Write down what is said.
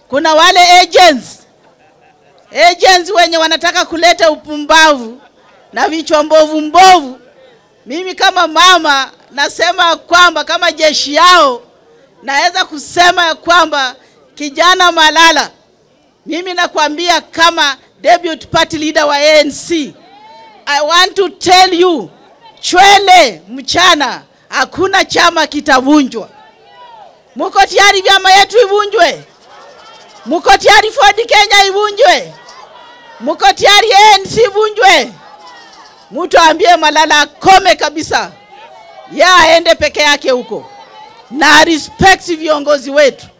kuna wale agents agents wenye wanataka kuleta upumbavu na vichwa mbovu mbovu. Mimi kama mama nasema kwamba kama jeshi yao naweza kusema ya kwamba kijana Malala, mimi nakwambia kama deputy party leader wa ANC, I want to tell you, chwele mchana, hakuna chama kitavunjwa. Muko tayari vyama yetu ivunjwe? Muko tayari Ford Kenya ivunjwe? Muko tayari ANC ivunjwe? Mtu aambie Malala akome kabisa, ya aende peke yake huko na respect viongozi wetu.